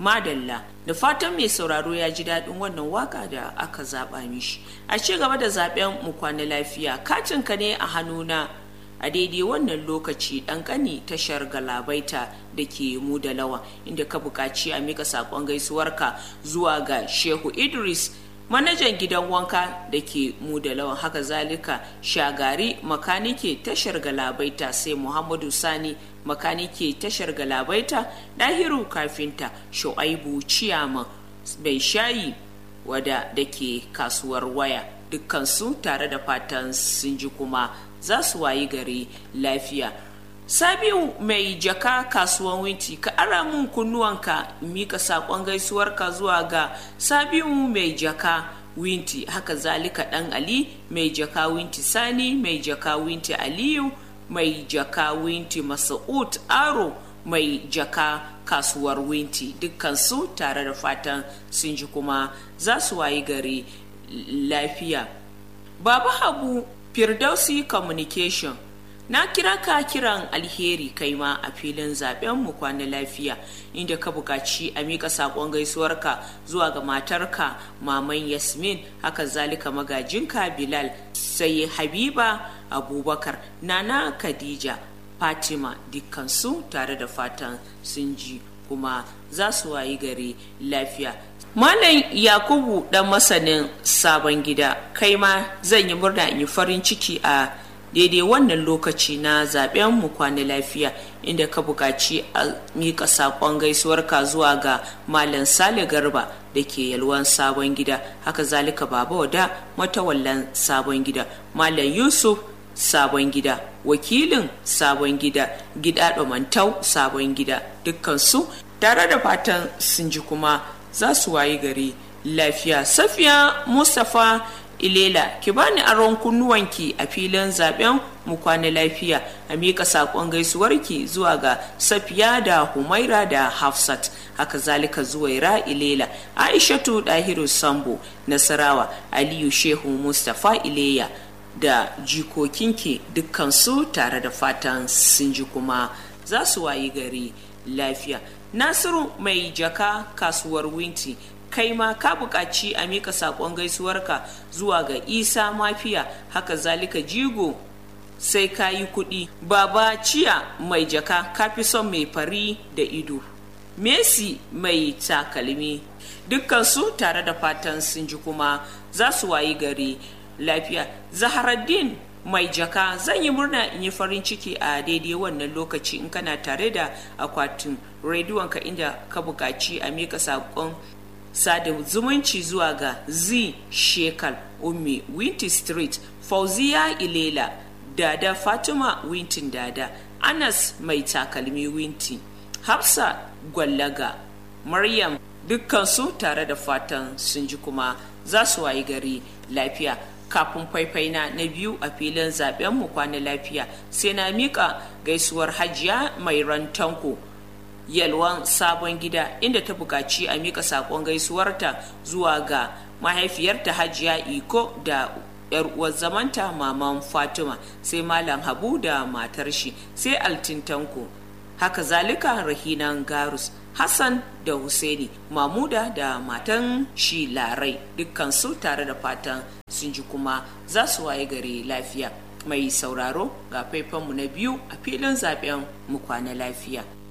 madalla da fatan mai sauraro ya ji daɗin wannan waka da aka zaɓa mishi a ci gaba da zaɓen mu kwana lafiya katinka ne a hannuna a daidai wannan lokaci ɗan ƙani tashar galabaita da ke mu da lawa inda ka buƙaci a mika saƙon gaisuwarka zuwa ga shehu idris manajan gidan wanka da ke mu da lawan haka zalika shagari makanike tashar galabaita sai muhammadu sani makanike tashar galabaita dahiru kafinta shu'aibu ciyama bai shayi wada da ke kasuwar waya dukkansu tare da fatan sun ji kuma za su wayi gari lafiya sabiu mai jaka kasuwan winti ka ara mun kunnuwanka mika sakon gaisuwarka zuwa ga sabiu mai jaka winti haka zalika dan ali mai jaka winti sani mai jaka winti aliyu mai jaka winti masa'ud aro mai jaka kasuwar winti dukkansu tare da fatan sun ji kuma za su wayi gari lafiya baba habu firdausi communication na kira ka kiran alheri kai ma a filin zaben mu kwana lafiya inda ka buƙaci a miƙa saƙon gaisuwarka zuwa ga matarka maman yasmin haka zalika magajinka bilal sai habiba abubakar nana khadija fatima dukkansu tare da fatan sun ji kuma za su wayi gari lafiya Malam Yakubu dan masanin sabon gida kai ma zan yi murna in yi farin ciki a daidai wannan lokaci na zaben mu kwana lafiya inda ka buƙaci a miƙa saƙon gaisuwarka zuwa ga Malam Sale Garba da ke yalwan sabon gida haka zalika baba wada matawallan sabon gida Malam Yusuf sabon gida wakilin sabon gida gida mantau sabon gida dukkansu tare da fatan sun ji kuma za su wayi gari lafiya safiya mustapha ilela ki bani aron kunnuwanki a filin zaben mu kwana lafiya a miƙa saƙon gaisuwarki zuwa ga safiya da humaira da hafsat haka zalika zuwaira ilela aishatu dahiru sambo nasarawa aliyu shehu mustapha ileya da jikokinki dukkansu tare da fatan sun ji kuma za su wayi gari lafiya nasiru mai jaka kasuwar winti kai ma ka buƙaci a mika saƙon gaisuwarka zuwa ga isa mafiya haka zalika jigo sai ka yi kuɗi baba ciya mai jaka ka fi son mai fari da ido messi mai takalmi dukkansu tare da fatan sun ji kuma za su wayi gari lafiya zaharaddin mai jaka zan yi murna in yi farin ciki a daidai wannan lokaci in kana tare da akwatin rediyonka inda ka buƙaci a mika saƙon sada zumunci zuwa ga z shekal ummi winty street fauziya ilela dada fatima wintin dada anas mai takalmi winti hafsa gwallaga maryam dukkansu tare da fatan sun ji kuma za su wayi gari lafiya kafin faifaina na biyu a filin zaben mu kwana lafiya sai na mika gaisuwar hajiya mai rantanko yalwan sabon gida inda ta buƙaci a mika saƙon gaisuwarta zuwa ga mahaifiyarta hajiya iko da yar uwar zamanta maman fatima sai malam habu da matar shi sai altintanko haka zalika rahinan garus hassan da husaini mamuda da matan shi larai dukkansu tare da fatan sun ji kuma za su waye gari lafiya mai sauraro ga faifanmu na biyu a filin zaben mu kwana lafiya